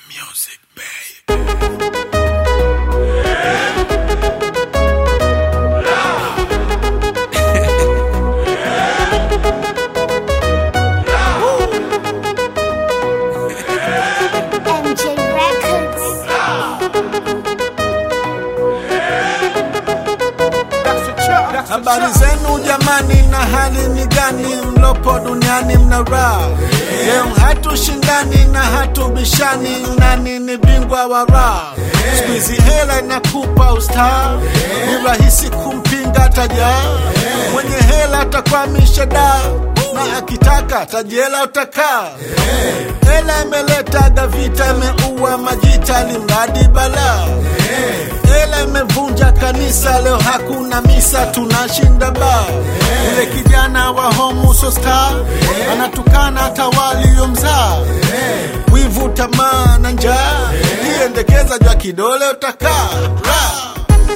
music, babe. MJ Records. Habari zenu jamani, na hali ni gani? Mlopo duniani mna raha leo, hatushindani na hatubishani, nani ni bingwa wa raha? Siku hizi hela inakupa ustaa, ni rahisi kumpinga tajaa. Mwenye hela atakwamisha daa, na akitaka tajela utakaa. Hela imeletaga vita, imeua majita, limradi balaa Hela imevunja kanisa, leo hakuna misa, tunashinda ba. Yule kijana wa Homuso Star anatukana hata waliomzaa. Wivu, tamaa na njaa, kiendekeza jwa kidole utakaa Ra.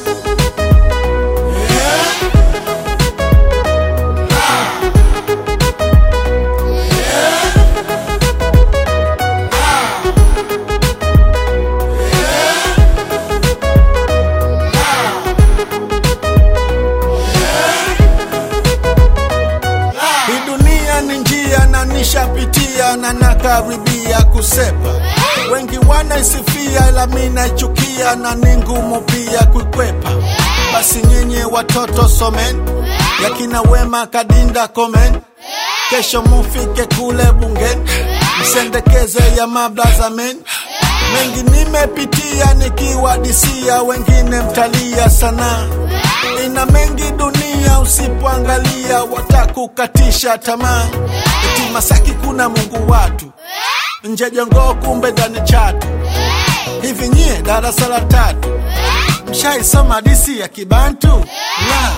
Hii dunia ni njia na nishapitia na nakaribia kusepa. Wengi wanaisifia ila mi naichukia na ni ngumu pia kuikwepa. Basi nyinyi watoto someni, yakina Wema Kadinda komen, kesho mufike kule bungeni, msendekeze ya mablazamen mengi nimepitia nikiwadisia, wengine mtalia sana. Ina mengi dunia, usipoangalia watakukatisha tamaa. Eti Masaki kuna Mungu watu, nje Jongoo kumbe ndani Chatu. Hivi nyie darasa la tatu mshaisoma hadisi ya Kibantu la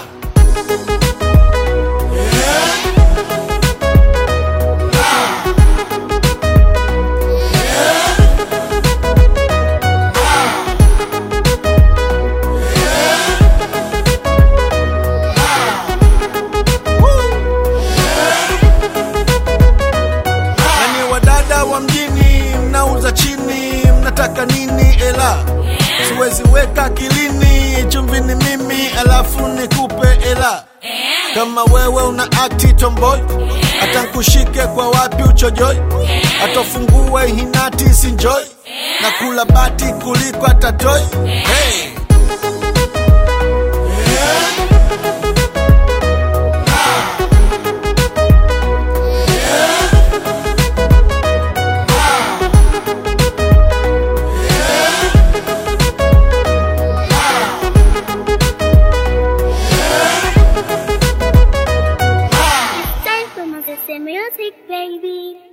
Nani wadada wa mjini mnauza chini, mnataka nini? Ela siwezi weka kilini, chumvi ni mimi alafu nikupe ela. Kama wewe una akti tomboy, hata nkushike kwa wapi uchojoi, atofungue hinati sinjoi, na kula bati kuliko atatoi hey. Time for Moses Music, baby.